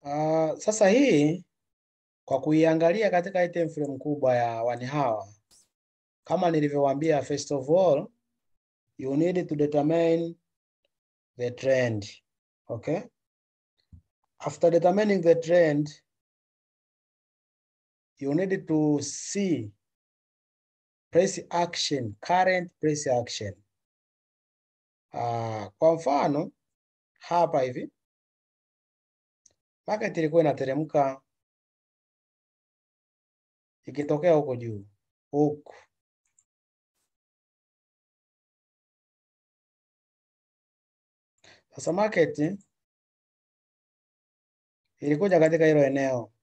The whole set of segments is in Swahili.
Uh, sasa hii kwa kuiangalia katika hii time frame kubwa ya wani hawa, kama nilivyowaambia, first of all you need to determine the trend. Okay? After determining the trend, you need to see price action, current price action. Uh, kwa mfano hapa hivi market ilikuwa inateremka ikitokea huko juu huku, sasa market ilikuja katika hilo eneo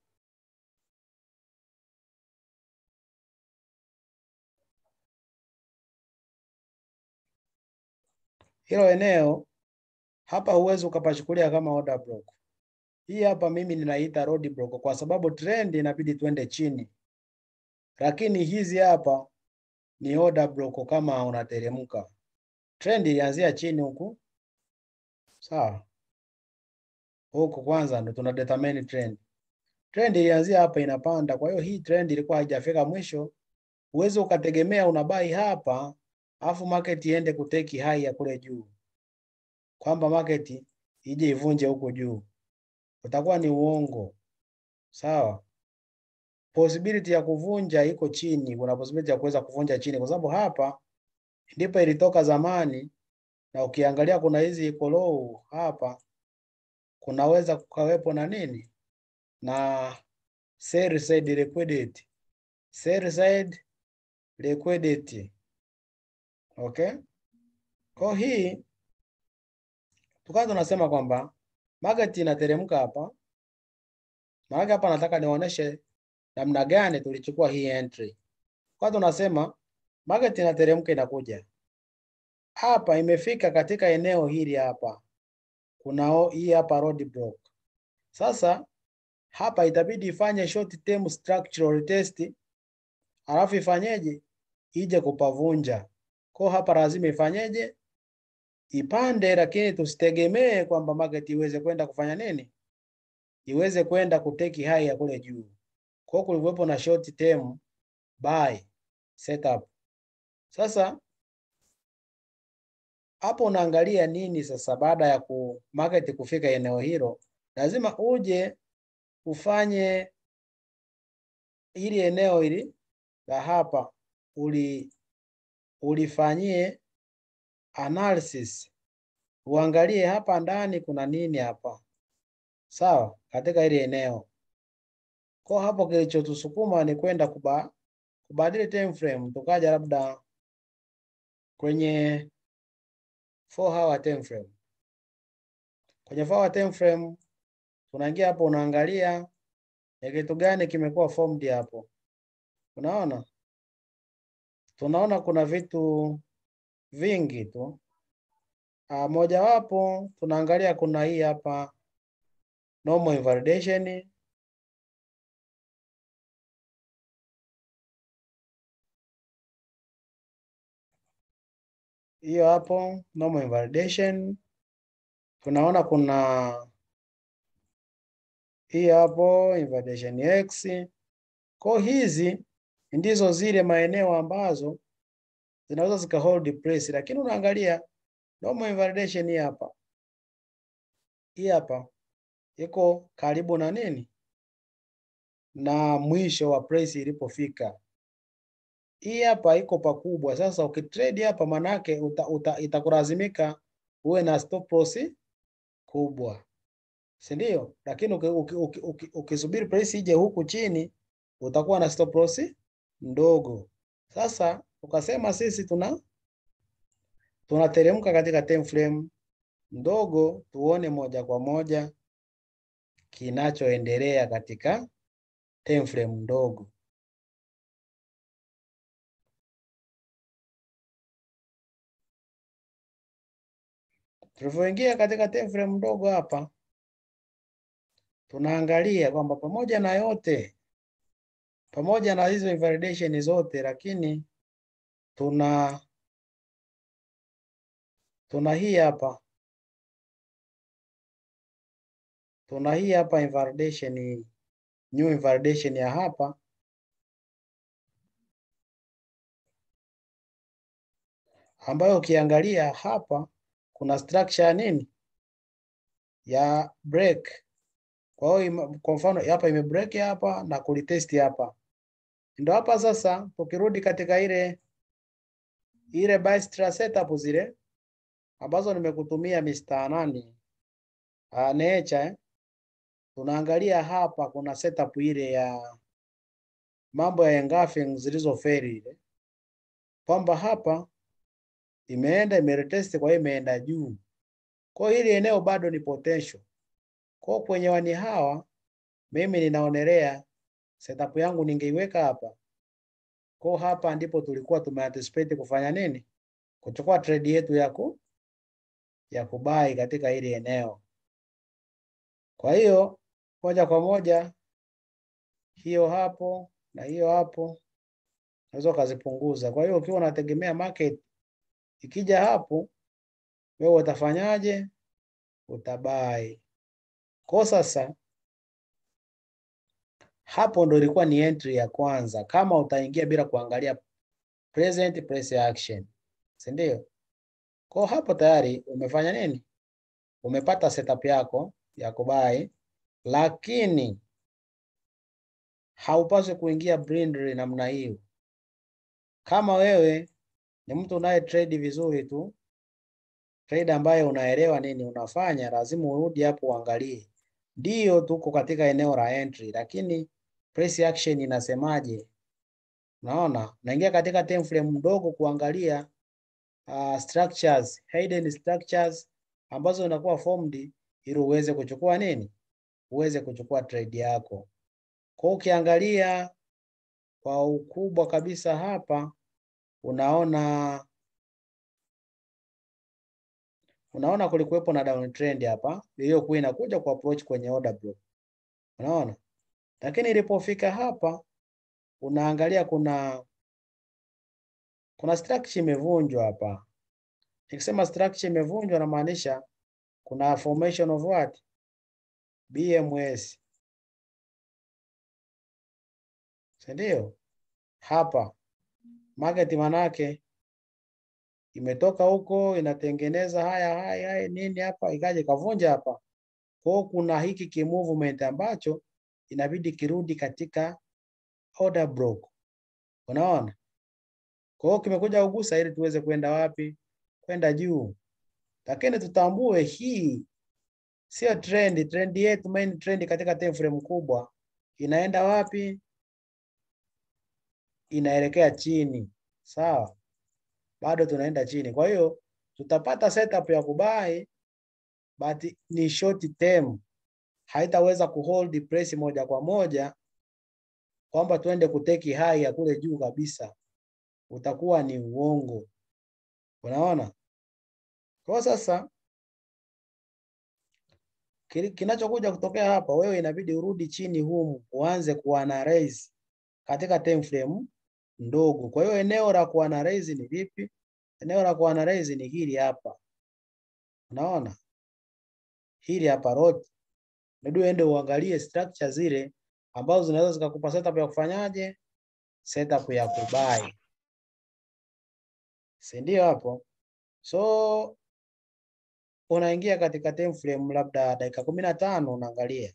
hilo eneo hapa, huwezi ukapachukulia kama order block. Hii hapa mimi ninaita road block kwa sababu trend inabidi twende chini, lakini hizi hapa ni order block. Kama unateremka, trend ilianzia chini huku, sawa. Huku kwanza ndo tuna determine trend. Trend ilianzia hapa inapanda, kwa hiyo hii trend ilikuwa haijafika mwisho. Uweze ukategemea unabai hapa afu market iende kuteki high ya kule juu, kwamba market ije ivunje huko juu utakuwa ni uongo. Sawa, possibility ya kuvunja iko chini, kuna possibility ya kuweza kuvunja chini, kwa sababu hapa ndipo ilitoka zamani, na ukiangalia kuna hizi iko low hapa, kunaweza kukawepo na nini na sell side liquidity, sell side liquidity. Okay, kwa hii tukawa tunasema kwamba market inateremka hapa. Maana hapa nataka nionyeshe namna gani tulichukua hii entry. Kwa tunasema market inateremka inakuja. Hapa imefika katika eneo hili hapa. Kuna hii hapa road block. Sasa hapa itabidi ifanye short term structural test. Alafu ifanyeje? Ije kupavunja. Kwa hapa lazima ifanyeje? ipande lakini tusitegemee kwamba market iweze kwenda kufanya nini, iweze kwenda kuteki high ya kule juu. Kwa kulikuwepo na short term buy setup. Sasa hapo unaangalia nini sasa? Baada ya ku market kufika eneo hilo, lazima uje ufanye ili eneo hili la hapa uli ulifanyie analysis uangalie hapa ndani kuna nini hapa, sawa, katika ile eneo. Kwa hapo kilichotusukuma ni kwenda kuba, kubadili time frame, tukaja labda kwenye 4 hour time frame. Kwenye 4 hour time frame tunaingia hapo, unaangalia ni kitu gani kimekuwa formed hapo. Unaona, tunaona kuna vitu vingi tu. Uh, mojawapo tunaangalia kuna hii hapa normal invalidation. Hiyo hapo normal invalidation. Tunaona kuna hii hapo invalidation X. Kwa hizi ndizo zile maeneo ambazo zinaweza zika hold price, lakini unaangalia normal invalidation hii hapa, hii hapa iko karibu na nini na mwisho wa price ilipofika. Hii hapa iko pakubwa. Sasa ukitrade hapa, manake uta, uta, itakulazimika uwe na stop loss kubwa, si ndio? Lakini ukisubiri uki, uki, uki, uki price ije huku chini utakuwa na stop loss ndogo. Sasa ukasema sisi tuna tunateremka katika time frame ndogo, tuone moja kwa moja kinachoendelea katika time frame ndogo. Tulivyoingia katika time frame ndogo hapa, tunaangalia kwamba pamoja na yote, pamoja na hizo invalidation zote, lakini tuna tuna hii hapa tuna hii hapa invalidation, new invalidation ya hapa ambayo ukiangalia hapa kuna structure ya nini ya break. Kwa hiyo kwa mfano hapa ime break hapa na kulitest hapa, ndio hapa sasa. Tukirudi katika ile ile Bystra setup zile ambazo nimekutumia Mr. nani uh, Nature eh? Tunaangalia hapa kuna setup ile ya mambo ya engulfing zilizoferi ile kwamba hapa imeenda imeretest, kwa hiyo imeenda juu. Kwa hiyo hili eneo bado ni potential. Kwa hiyo kwenye wani hawa mimi ninaonelea setup yangu ningeiweka hapa. Kwa hiyo hapa ndipo tulikuwa tumeanticipate kufanya nini? Kuchukua trade yetu ya ku ya kubai katika hili eneo. Kwa hiyo moja kwa moja hiyo hapo na hiyo hapo unaweza ukazipunguza. Kwa hiyo ukiwa unategemea market ikija hapo, wewe utafanyaje? Utabai. Kwa sasa hapo ndo ilikuwa ni entry ya kwanza, kama utaingia bila kuangalia present price action, si ndio? Kwa hapo tayari umefanya nini? Umepata setup yako ya kubai, lakini haupaswi kuingia blindly namna hiyo. Kama wewe ni mtu unaye trade vizuri tu, trade ambayo unaelewa nini unafanya, lazima urudi hapo uangalie. Ndiyo tuko katika eneo la entry, lakini price action inasemaje? Unaona, naingia katika time frame mdogo kuangalia uh, structures, hidden structures ambazo zinakuwa formed ili uweze kuchukua nini, uweze kuchukua trade yako. Kwa ukiangalia kwa ukubwa kabisa hapa unaona unaona kulikuwepo na downtrend hapa iliyokuwa inakuja ku approach kwenye order block. Unaona? Lakini ilipofika hapa unaangalia kuna kuna structure imevunjwa hapa. Nikisema structure imevunjwa namaanisha kuna formation of what? BMS. Si ndio? Hapa market manake imetoka huko inatengeneza haya haya haya nini hapa, ikaja ikavunja hapa. Kwa kuna hiki ki movement ambacho inabidi kirudi katika order block, unaona. Kwa hiyo kimekuja kugusa ili tuweze kwenda wapi? Kwenda juu, lakini tutambue hii sio trend. Trend yetu main trend katika time frame kubwa inaenda wapi? Inaelekea chini, sawa bado tunaenda chini. Kwa hiyo tutapata setup ya kubai but ni short term, haitaweza kuhold price moja kwa moja kwamba tuende kuteki high ya kule juu kabisa, utakuwa ni uongo. Unaona? Kwa sasa kinachokuja kutokea hapa, wewe inabidi urudi chini humu uanze kuanalyze katika time frame ndogo. Kwa hiyo eneo la kuanalyze ni vipi? Eneo la kuanalyze ni hili hapa, unaona hili hapa road, ndio uende uangalie structure zile ambazo zinaweza zikakupa setup ya kufanyaje, setup ya kubai, si ndio? Hapo so unaingia katika time frame labda dakika kumi na tano unaangalia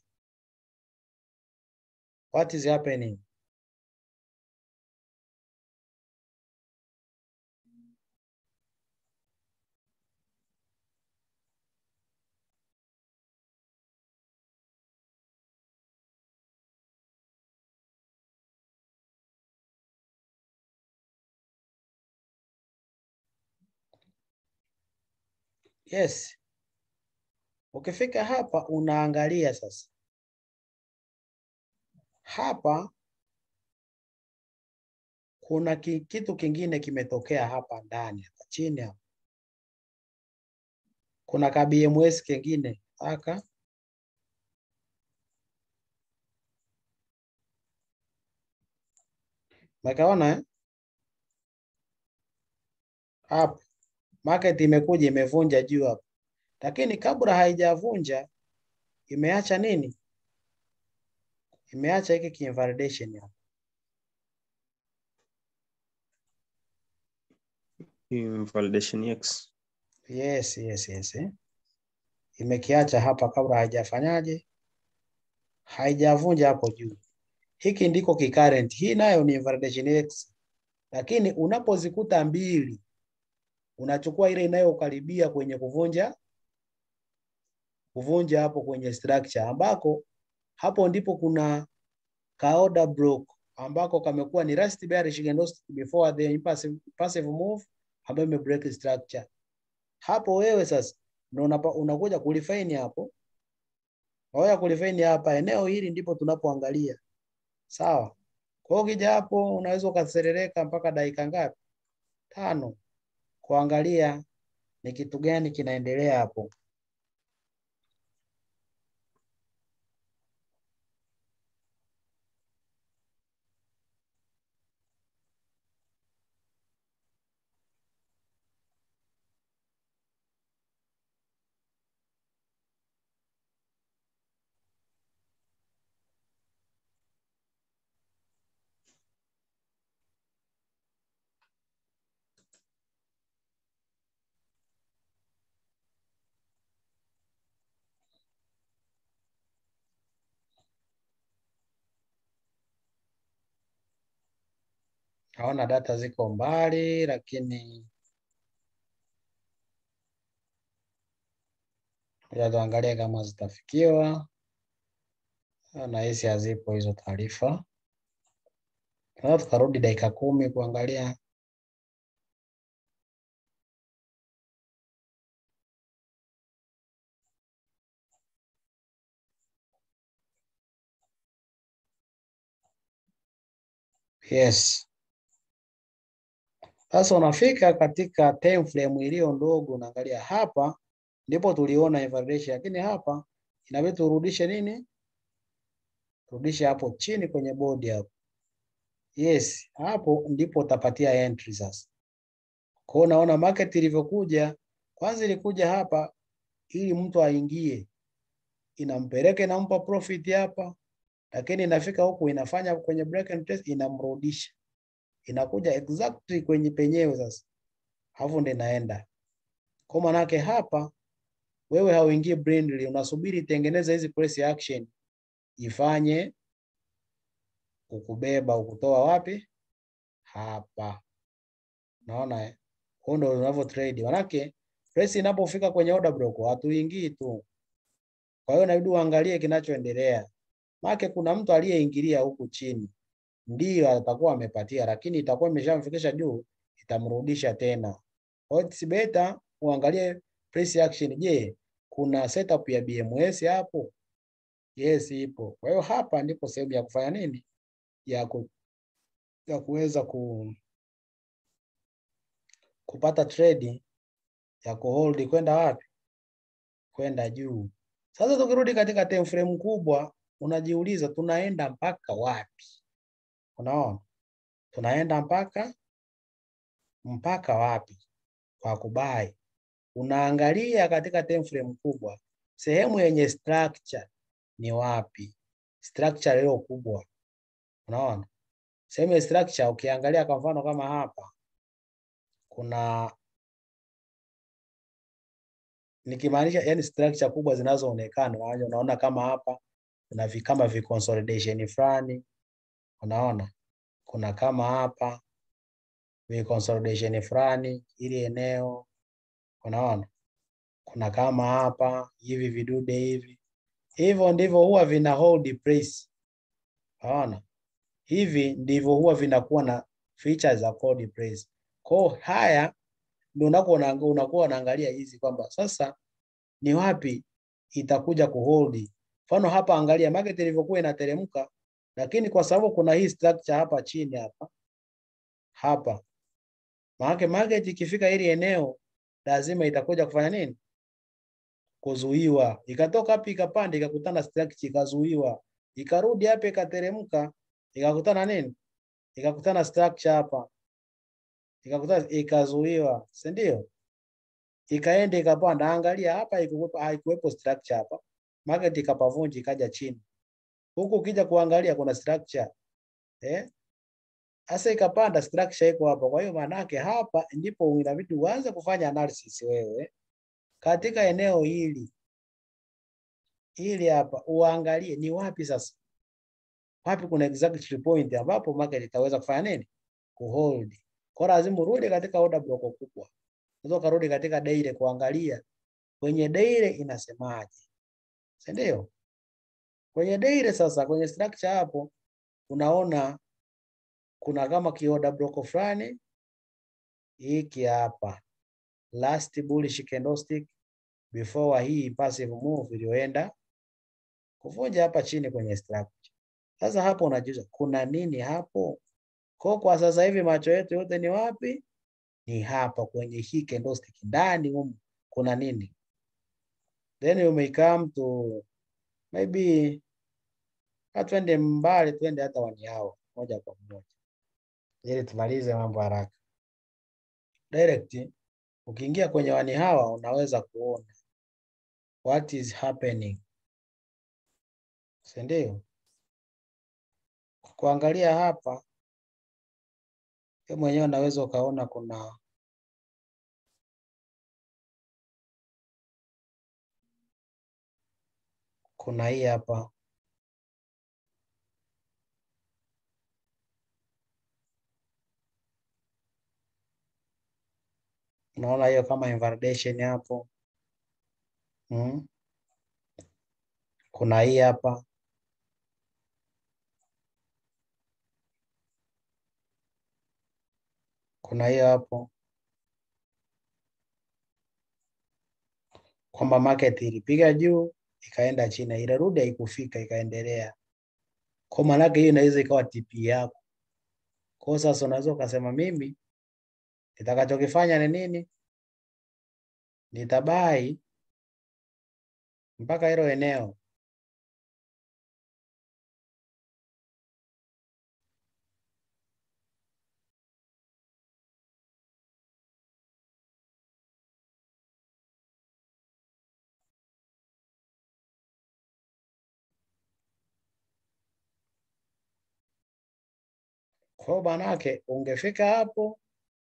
what is happening Yes. Ukifika hapa unaangalia sasa. Hapa kuna ki, kitu kingine kimetokea hapa ndani hapa chini hapa. Kuna ka BMS kingine aka Makaona eh? Hapa market imekuja imevunja juu hapa, lakini kabla haijavunja imeacha nini? Imeacha hiki kiinvalidation hapa. Invalidation X. Yes, yes, yes. Eh. Imekiacha hapa kabla haijafanyaje, haijavunja hapo juu. Hiki ndiko kicurrent. Hii nayo ni invalidation X, lakini unapozikuta mbili unachukua ile inayokaribia kwenye kuvunja kuvunja hapo kwenye structure, ambako hapo ndipo kuna ka order block ambako kamekuwa ni rust bearish candlestick before the impassive, passive move ambayo ime break structure. Hapo wewe sasa ndio unapa- unakuja kulifine hapo. Waya kulifine hapa, eneo hili ndipo tunapoangalia. Sawa. Kwa hiyo ukija hapo unaweza ukaserereka mpaka dakika ngapi? Tano. Kuangalia ni kitu gani kinaendelea hapo. Naona data ziko mbali, lakini ngoja tuangalie kama zitafikiwa. Nahisi hazipo hizo taarifa. Tunaweza tukarudi dakika kumi kuangalia. Yes. Sasa unafika katika time frame iliyo ndogo, unaangalia hapa ndipo tuliona invalidation, lakini hapa inabidi turudishe nini? Turudishe hapo chini kwenye bodi hapo. Yes, hapo ndipo utapatia entry sasa. Kwa hiyo unaona market ilivyokuja, kwanza ilikuja hapa ili mtu aingie, inampeleka inampa profit hapa, lakini inafika huku inafanya kwenye break and test inamrudisha, inakuja exactly kwenye penyewe sasa, hapo ndio inaenda. Kwa manake hapa wewe hauingii blindly, unasubiri itengeneze hizi price action ifanye ukubeba ukutoa wapi? Hapa. Naona eh? Huo ndio unavyo trade. Manake price inapofika kwenye order block hatuingii tu. Kwa hiyo inabidi uangalie kinachoendelea. Maana kuna mtu aliyeingilia huku chini. Ndiyo atakuwa amepatia lakini itakuwa imeshamfikisha juu itamrudisha tena. Kwa hiyo it's better uangalie price action. Je, kuna setup ya BMS hapo? Yes, ipo. Kwa hiyo hapa ndipo sehemu ya kufanya nini? Ya ku, ya kuweza ku, kupata trade ya kuhold kwenda wapi? Kwenda juu. Sasa tukirudi katika time frame kubwa, unajiuliza tunaenda mpaka wapi? Unaona, tunaenda mpaka mpaka wapi kwa kubai? Unaangalia katika time frame kubwa, sehemu yenye structure ni wapi? Structure leo kubwa, unaona sehemu ya structure. Ukiangalia kwa mfano kama hapa kuna nikimaanisha yani structure kubwa zinazoonekana, unaona kama hapa kuna vi, kama vi consolidation fulani, unaona kuna kama hapa vi consolidation fulani ili eneo, unaona kuna kama hapa hivi vidude hivi, hivyo ndivyo huwa vina hold price, unaona hivi ndivyo huwa vinakuwa na features za hold price. Kwa haya ndio unakuwa unakuwa unaangalia hizi kwamba sasa ni wapi itakuja kuhold. Mfano hapa angalia market ilivyokuwa inateremka, lakini kwa sababu kuna hii structure hapa chini hapa hapa, maana market ikifika hili eneo lazima itakuja kufanya nini? Kuzuiwa. Ikatoka hapa ikapanda, ikakutana structure ikazuiwa, ikarudi hapa ikateremka, ikakutana nini? Ikakutana structure hapa ikakutana ikazuiwa, si ndio? Ikaenda ikapanda. Angalia hapa haikuwepo structure hapa, market ikapavunja ikaja chini. Huku ukija kuangalia kuna structure eh, sasa ikapanda, structure iko hapa. Kwa hiyo maana yake hapa ndipo inabidi uanze kufanya analysis wewe katika eneo hili hili hapa, uangalie ni wapi sasa, wapi kuna exact point ambapo market itaweza kufanya nini, kuhold. Kwa lazima urudi katika order block kubwa, unaweza ukarudi katika daily kuangalia kwenye daily inasemaje, si ndio? Kwenye daily sasa, kwenye structure hapo unaona kuna kama kioda block fulani hiki hapa, last bullish candlestick before hii passive move iliyoenda kuvunja hapa chini kwenye structure. Sasa hapo unajiuliza kuna nini hapo? Kwa kwa sasa hivi macho yetu yote ni wapi? Ni hapa kwenye hii candlestick ndani humu kuna nini? Then you may come to maybe hatuende mbali, twende hata one hour moja kwa moja ili tumalize mambo haraka. Direct ukiingia kwenye one hour unaweza kuona what is happening, si ndio? Kuangalia hapa wewe mwenyewe unaweza ukaona kuna kuna hii hapa unaona hiyo kama invalidation hapo mm. Kuna hii hapa kuna hiyo hapo kwamba market ilipiga juu ikaenda chini, ilirudi haikufika, ikaendelea. Kwa maana yake hiyo inaweza ikawa TP yako. Kwa sasa unaweza ukasema mimi nitakachokifanya ni nini? Nitabai mpaka hilo eneo Kwa hiyo manake ungefika hapo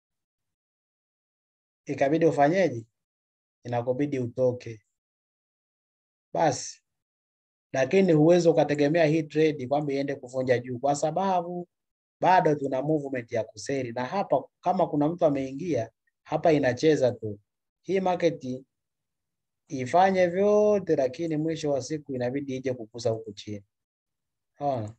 ikabidi ufanyeje? Inakubidi utoke basi, lakini huwezi ukategemea hii trade kwamba iende kuvunja juu, kwa sababu bado tuna movement ya kuseli, na hapa kama kuna mtu ameingia hapa, inacheza tu hii market ifanye vyote, lakini mwisho wa siku inabidi ije kukuza huku chini. Unaona?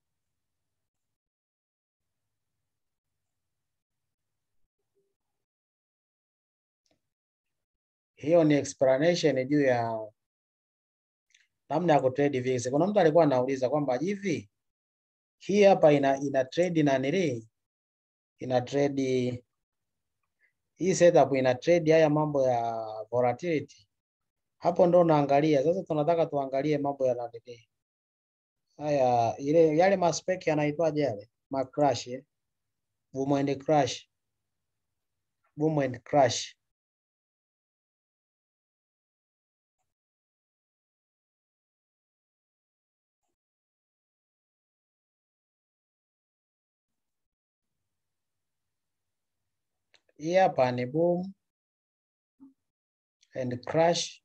Hiyo ni explanation juu ya namna ya kutrade VIX. Kuna mtu alikuwa anauliza kwamba hivi hii hapa ina ina trade na nili ina trade hii setup ina trade haya mambo ya volatility. Hapo ndo unaangalia sasa. Tunataka tuangalie mambo ya nani haya, ile yale maspec yanaitwaje yale ma crash eh? boom and crash, boom and crash Hii hapa ni boom and crash,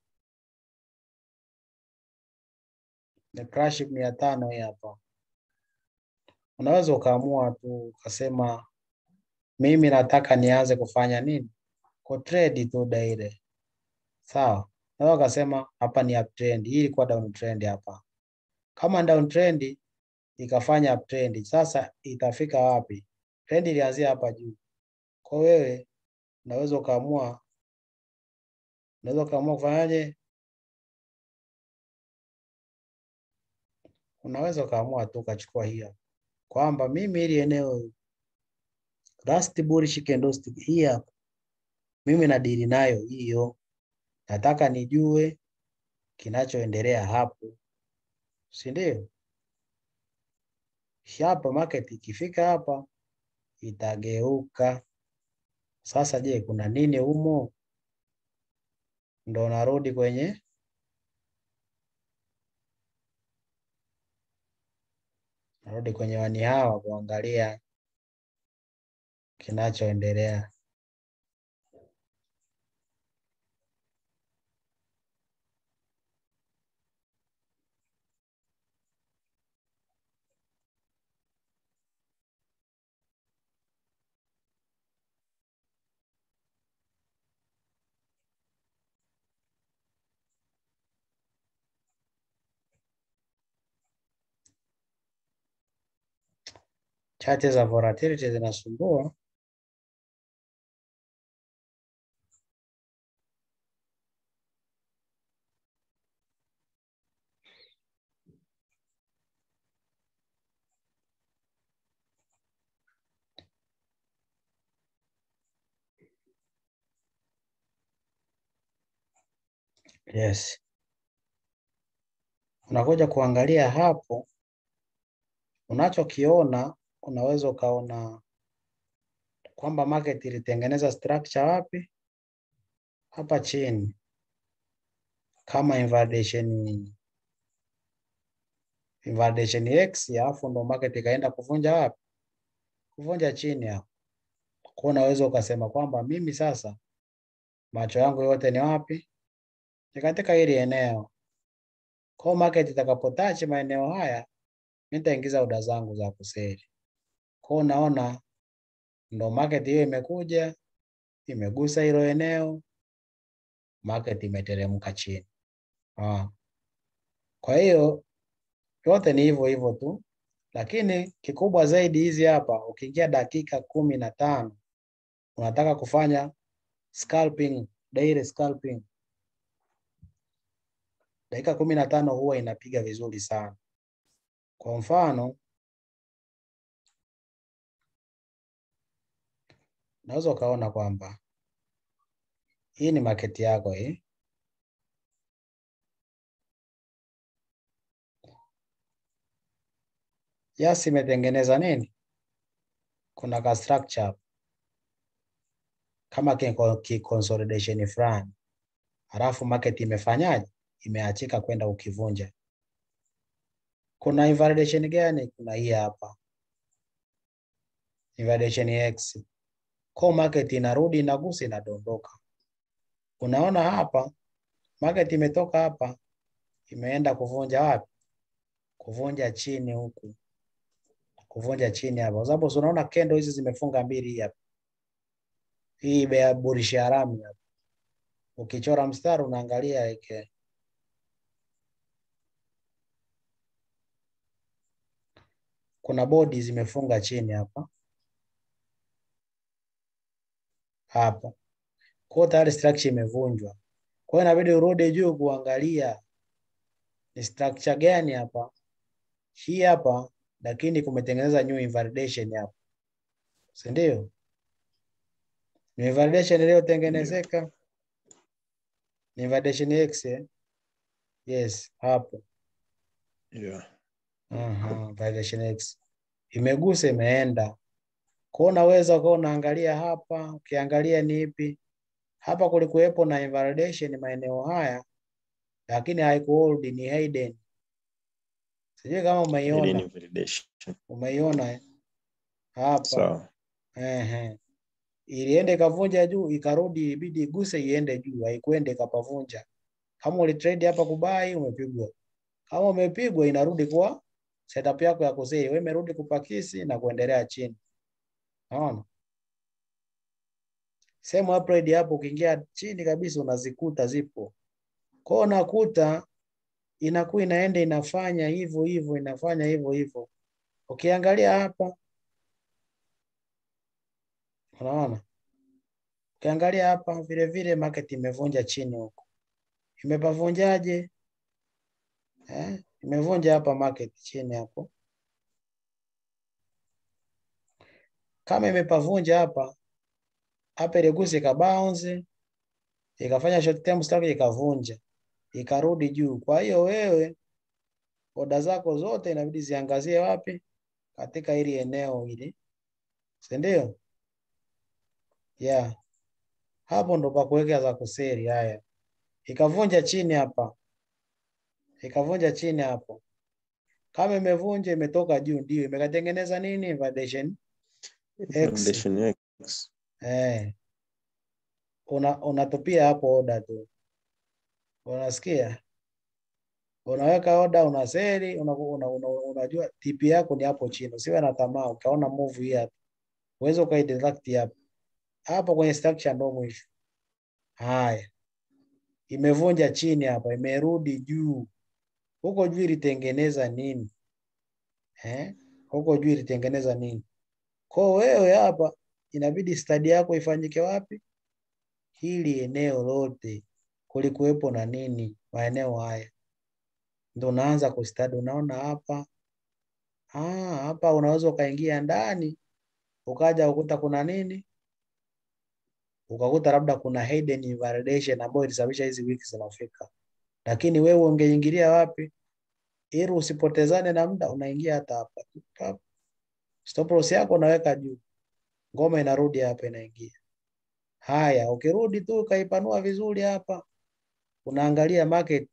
ni crash mia tano hii hapa. Unaweza ukaamua tu ukasema mimi nataka nianze kufanya nini, ku trade tu daily, sawa. Unaweza ukasema hapa ni uptrend, hii ilikuwa downtrend hapa. Kama downtrend ikafanya uptrend, sasa itafika wapi? Trend ilianzia hapa juu. Kwa wewe unaweza ukaamua unaweza ukaamua kufanyaje? Unaweza ukaamua tu ukachukua hiyo kwamba mimi ili eneo last bullish candlestick hii hapa, mimi nadili nayo hiyo, nataka nijue kinachoendelea hapo, si ndio? Hapa market ikifika hapa itageuka sasa. Je, kuna nini humo? Ndo narudi kwenye narudi kwenye wani hawa kuangalia kinachoendelea. Chati za volatility zinasumbua. Yes. Unakuja kuangalia hapo, unachokiona unaweza ukaona kwamba market ilitengeneza structure wapi? Hapa chini kama invalidation invalidation X, alafu ndo market ikaenda kuvunja wapi? Kuvunja chini hapo. Kwa unaweza ukasema kwamba mimi sasa macho yangu yote ni wapi? Ni katika hili eneo. Kwa market itakapotachi maeneo haya, nitaingiza oda zangu za kuseli. Kwa unaona ndo market hiyo imekuja imegusa hilo eneo, market imeteremka chini. Ah. Kwa hiyo yote ni hivyo hivyo tu, lakini kikubwa zaidi hizi hapa, ukiingia dakika kumi na tano unataka kufanya scalping, daily scalping, dakika kumi na tano huwa inapiga vizuri sana. Kwa mfano unaweza ukaona kwamba hii ni market yako hii. Yes, imetengeneza nini? Kuna ka structure kama ki consolidation fulani, halafu market imefanyaje? Imeachika kwenda ukivunja. Kuna invalidation gani? Kuna hii hapa invalidation X. Kwa market inarudi inagusa, inadondoka. Unaona hapa market imetoka hapa imeenda kuvunja wapi? Kuvunja chini huku, kuvunja chini hapa, kwa sababu unaona kendo hizi zimefunga mbili hapa, hii bea bullish haramu hapa. Ukichora mstari unaangalia ike kuna bodi zimefunga chini hapa hapa, kwa tayari structure imevunjwa. Kwa hiyo inabidi urudi juu kuangalia ni structure gani hapa, hii hapa, lakini kumetengeneza new invalidation hapa, si ndio? New invalidation iliyotengenezeka ni invalidation X eh? Yes, hapo Yeah. Aha, validation X imegusa imeenda. Kwa unaweza ukawa unaangalia hapa, ukiangalia ni ipi hapa, kulikuwepo na invalidation maeneo haya, lakini haikuhold ni hidden. Sijui kama Hidden umeiona, invalidation. umeiona eh? hapa Sawa. ehe, ilienda ikavunja juu, ikarudi, ibidi iguse iende juu, haikuenda ikapavunja. Kama ulitrade hapa kubai, umepigwa. Kama umepigwa, inarudi kwa setup yako ya kusei, wewe imerudi kupakisi na kuendelea chini. Naona sehemu upgrade hapo, ukiingia chini kabisa unazikuta zipo. Kwa hiyo unakuta inakuwa inaenda inafanya hivyo hivyo, inafanya hivyo hivyo. Ukiangalia hapa, unaona, ukiangalia hapa vile vile market imevunja chini huko. Imepavunjaje? Eh, imevunja hapa market chini hapo. Kama imepavunja hapa hapa, iligusa ikabounce, ikafanya short term stop, ikavunja, ikarudi juu. Kwa hiyo wewe oda zako zote inabidi ziangazie wapi? Katika hili eneo hili, si ndio? Yeah, hapo ndo pa kuweka za kuseri. Haya, ikavunja chini hapa, ikavunja chini hapo, Kama imevunja imetoka juu, ndio imekatengeneza nini? Validation X. Foundation X. Eh, una unatupia hapo oda tu, unasikia? Unaweka oda, una seli, una, una, una, unajua TP yako ni hapo chini. Usiwe na tamaa, ukaona move hii hapa, uweze ukaideduct hapo hapo kwenye structure, ndo mwisho. Haya, imevunja chini hapa, imerudi juu. Huko juu ilitengeneza nini? Eh? Huko juu ilitengeneza nini? Kwa wewe hapa inabidi stadi yako ifanyike wapi? Hili eneo lote kulikuwepo na nini? Maeneo haya ndo unaanza kustadi. Unaona hapa ah, hapa unaweza ukaingia ndani ukaja ukuta kuna nini, ukakuta labda kuna hidden invalidation ambayo ilisababisha hizi wiki zinafika, lakini wewe ungeingilia wapi ili usipotezane na muda? Unaingia hata hapa tu, pap. stop loss yako unaweka juu, ngoma inarudi hapa, inaingia. Haya, ukirudi tu ukaipanua vizuri hapa, unaangalia market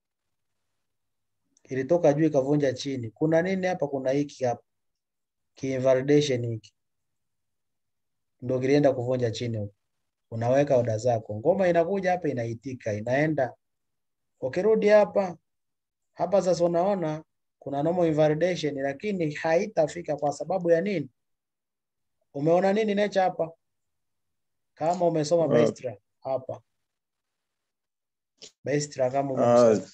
ilitoka juu ikavunja chini. Kuna nini hapa? Kuna hiki hapa kiinvalidation hiki ndio kilienda kuvunja chini huko. Unaweka oda zako, ngoma inakuja hapa, inaitika, inaenda. Ukirudi hapa hapa sasa, unaona kuna normal invalidation, lakini haitafika kwa sababu ya nini? Umeona nini nature hapa? Kama umesoma Uh, Baistra hapa Baistra, kama Ah, umesoma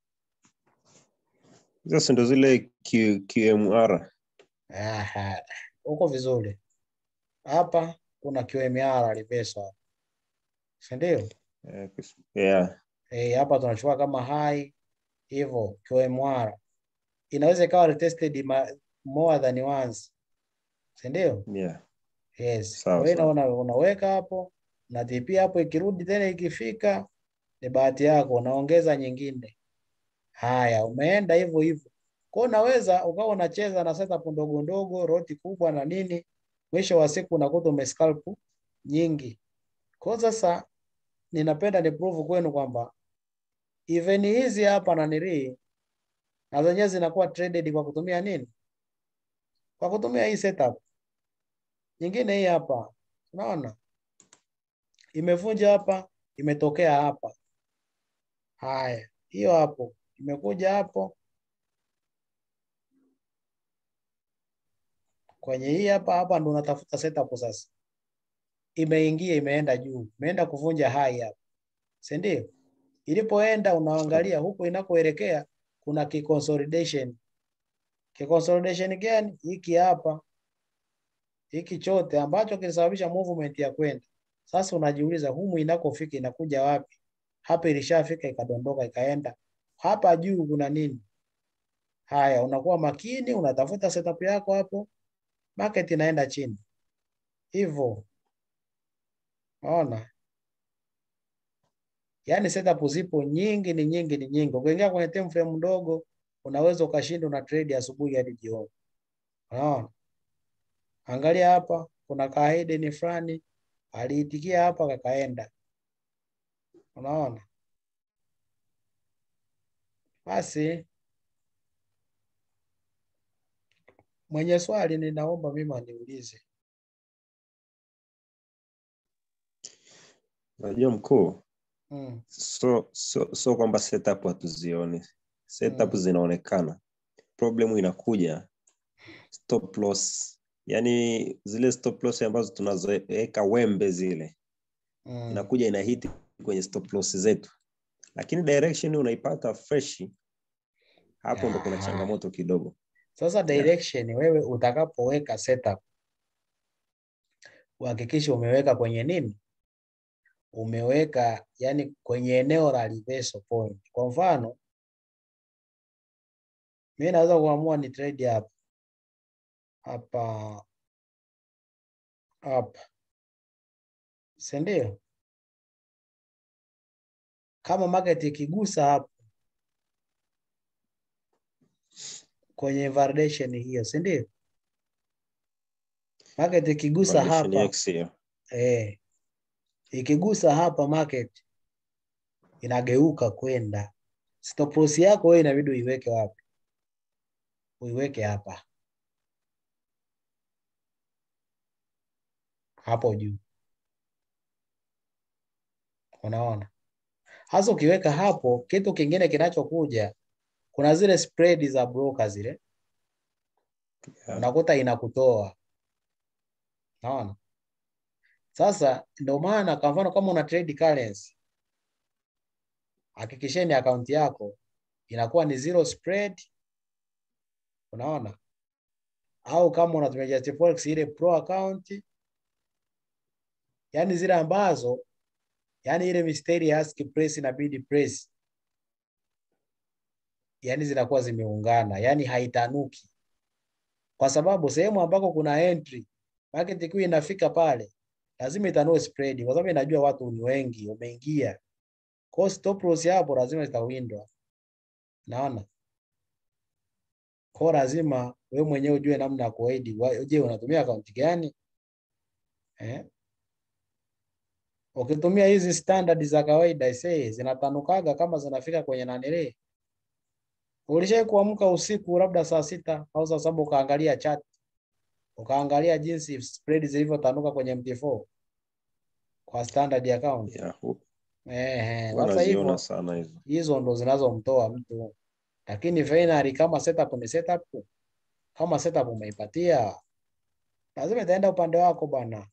Sasa ndo zile Q, QMR. Aha, uko vizuri. Hapa kuna QMR reversal hapa. Si ndio? Eh, kus- Yeah. Eh, hapa tunachukua kama high hivyo QMR. Inaweza ikawa retested ma, more than once. Si ndio? Yeah. Yes. Sawa, Kwa hiyo sawa. una, unaweka hapo na TP hapo ikirudi tena ikifika ni bahati yako unaongeza nyingine. Haya, umeenda hivyo hivyo. Kwa hiyo unaweza ukawa unacheza na setup ndogo ndogo, roti kubwa na nini, mwisho wa siku unakuta umescalp nyingi. Kwa hiyo sasa ninapenda ni prove kwenu kwamba even hizi hapa na nili na zenyewe zinakuwa traded kwa kutumia nini? Kwa kutumia hii setup. Nyingine hii hapa. Unaona? Imevunja hapa, imetokea hapa. Haya, hiyo hapo imekuja hapo kwenye hii hapa hapa, ndo unatafuta setup sasa. Imeingia, imeenda juu, imeenda kuvunja high hapa, si ndio? Ilipoenda unaangalia huku inakoelekea kuna kiconsolidation. Kiconsolidation gani? Hiki hapa, hiki chote ambacho kilisababisha movement ya kwenda. Sasa unajiuliza humu inakofika inakuja wapi? Hapa ilishafika ikadondoka ikaenda hapa juu, kuna nini? Haya, unakuwa makini, unatafuta setup yako hapo, market inaenda chini hivyo. Unaona, yaani setup zipo nyingi, ni nyingi, ni nyingi. Ukiingia kwenye time frame ndogo, unaweza ukashinda una trade asubuhi hadi jioni. Unaona, angalia hapa, kuna kahidden fulani aliitikia hapa kakaenda. Unaona, basi mwenye swali ninaomba mimi aniulize. Unajua mkuu, Mm. so so so kwamba setup hatuzioni. Setup Mm. zinaonekana. Problem inakuja stop loss. Yaani zile stop loss ambazo tunazoweka wembe zile Mm. inakuja inahiti kwenye stop loss zetu, lakini direction unaipata fresh. Hapo ndo kuna Aha. changamoto kidogo. Sasa direction wewe utakapoweka setup uhakikishe umeweka kwenye nini? Umeweka yani kwenye eneo la reversal point. Kwa mfano, mimi naweza kuamua ni trade hapa hapa hapa, si ndio? Kama market ikigusa hapo kwenye validation hiyo, si ndio? Market ikigusa Validation hapa X hiyo. eh, ikigusa hapa market inageuka kwenda stop loss yako wewe inabidi uiweke wapi? uiweke hapa hapo juu. Unaona? Hasa ukiweka hapo, kitu kingine kinachokuja, kuna zile spread za broker zile Yeah. unakuta inakutoa. Unaona? Sasa ndio maana kwa mfano kama una trade currency, hakikisheni akaunti yako inakuwa ni zero spread. Unaona? Au kama unatumia Just Forex ile pro account, yani zile ambazo yani ile mistari ya ask price na bid price yani zinakuwa zimeungana, yani haitanuki, kwa sababu sehemu ambako kuna entry market ikiwa inafika pale lazima itanue spread, kwa sababu inajua watu ni wengi wameingia, kwa hiyo stop loss hapo lazima zitawindwa. Naona kwa hiyo lazima we mwenyewe ujue namna ya kuaidi. Je, unatumia akaunti gani eh? Ukitumia hizi standard za kawaida ise zinatanukaga kama zinafika kwenye nanile. Ulishai kuamka usiku labda saa sita au saa saba ukaangalia chat ukaangalia jinsi spread zilivyotanuka kwenye MT4 kwa standard account. Yeah. hu- Eh, huwa sasa hivyo naziona sana hizo. hizo ndo zinazomtoa mtu, lakini finally kama setup ni setup, kama setup umeipatia lazima itaenda upande wako bwana.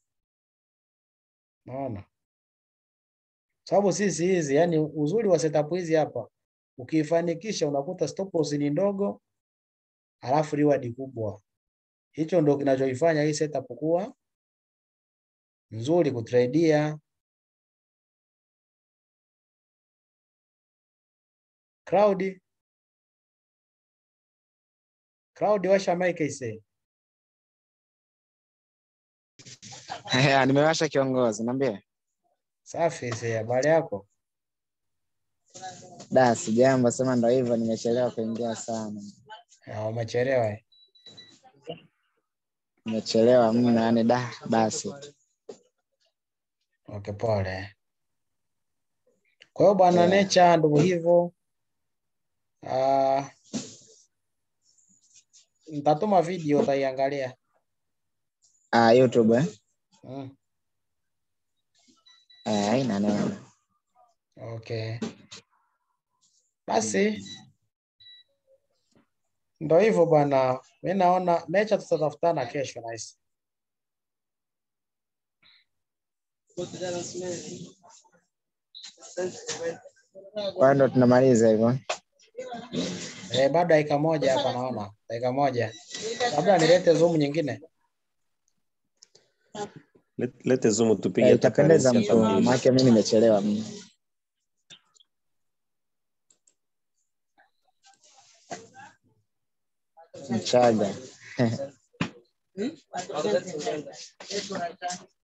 Naona sababu sisi hizi, yani uzuri wa setup hizi hapa, ukiifanikisha unakuta stop loss ni ndogo, halafu reward kubwa. Hicho ndo kinachoifanya hii setup kuwa nzuri kutradia. Crowd crowd, washa mic ise. Haya, nimewasha kiongozi, niambie. Safi ise, habari yako? Da, sijambo, sema ndo hivyo, nimechelewa kuingia sana, Ya, Umechelewa eh? nimechelewa mno, yani da, basi Okay, pole. Kwa hiyo bwana Yeah. Nature ndio hivyo. Ah, nitatuma video utaiangalia. ah, YouTube eh? Mm, Eh, haina neno. okay. Basi ndio hivyo bwana. Mimi naona Nature tutatafutana kesho nice. Kwa hiyo ndo tunamaliza hivyo. Eh, bado dakika moja hapa naona. Dakika moja. Labda nilete zoom nyingine. Let- Lete zoom tupige Eh, hata itapendeza currency hata mkuu, mbili. maana mimi nimechelewa mno. Mchaga